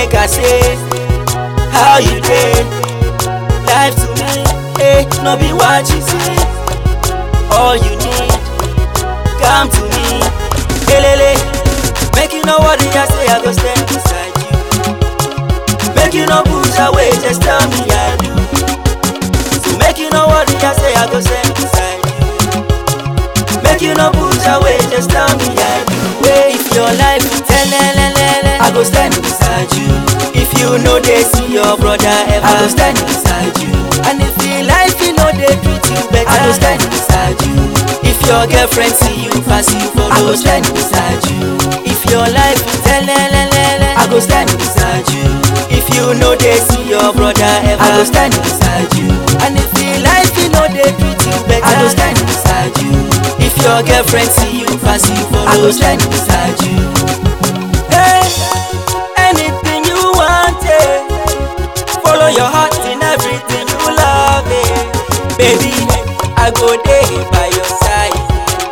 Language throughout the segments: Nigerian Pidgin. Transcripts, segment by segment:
make I say how you dey. Life to me, eh, no be what you say. All you need, come to me, kelele. Make you know what I say, I go stand beside you. Make you no push away, just tell me I do. So make you know what I say, I go stand beside you. Make you no push away, just tell me I do. Hey, if your life is telelelele, I go stand beside you. If you know they see your brother ever, I go stand beside you. And if your life you know they treat you better, I go stand beside you. If your girlfriend see you pass you follow, I go stand beside you. If your life is telelelele, I go stand beside you. If you know they see your brother ever, I go stand beside you. And if your life you know they treat you better, I go stand beside you. If your girlfriend see you pass you follow, I go stand beside you. Hey, anything you want, eh, follow your heart in everything you love, eh. Baby, I go there by your side.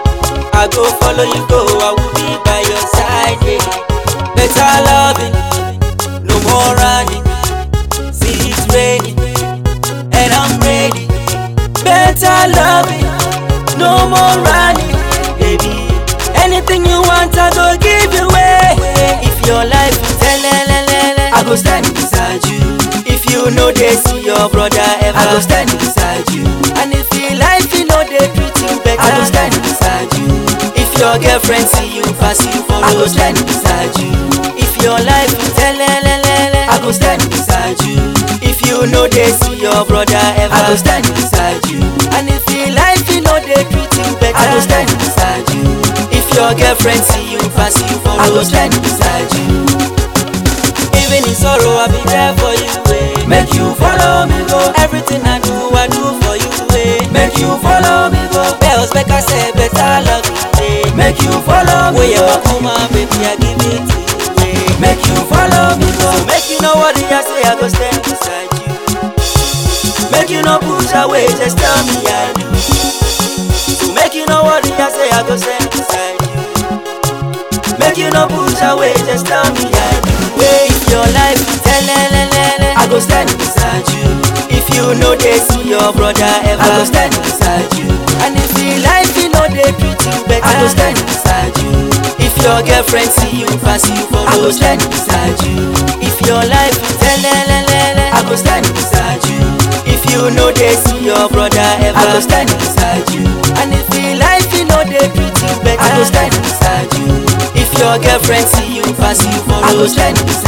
I go follow you go, I will be by your side, yeah. Better loving, no more running. See it's raining, and I'm ready. Better loving, no more running, baby. Anything you want, I go give you away. If your life is telelelele, I go stand beside you. If you know they see your brother ever, I go stand beside you. And if your life you know they treat you better, I go stand beside you. If your girlfriend see you pass you follow, I go stand beside you. If your life is telelelele, I go stand beside you. If you know they see your brother ever, I go stand beside you. And if your life you know they treat you better, I go stand beside you. If your girlfriend see you pass you follow, I go stand beside you. Even in sorrow, I'll be there for you. Eh. Make you follow me go. Everything I do, I do for you. Eh. Make you follow me go. Bells make I say better love you. Eh. Make you follow me go. Where you my baby, I give it to you. Eh. Make you follow me go. So make you know what I say, I go stand beside you. Make you no push away, just tell me I do. So make you know what I say, I go stand beside you. Make you no push away, just tell me I do. Wait, if your life is telelelele, I go stand beside you. If you know they see your brother ever, I go stand beside you. And if your life you know they treat you better, I go stand beside you. If your girlfriend see you pass you follow, I go stand beside you. If your life is telelelele, I go stand beside you. If you know they see your brother ever, I go stand beside you. And if your life you know they treat you better, I go stand beside you. If your girlfriend see you pass you follow, I go stand beside you.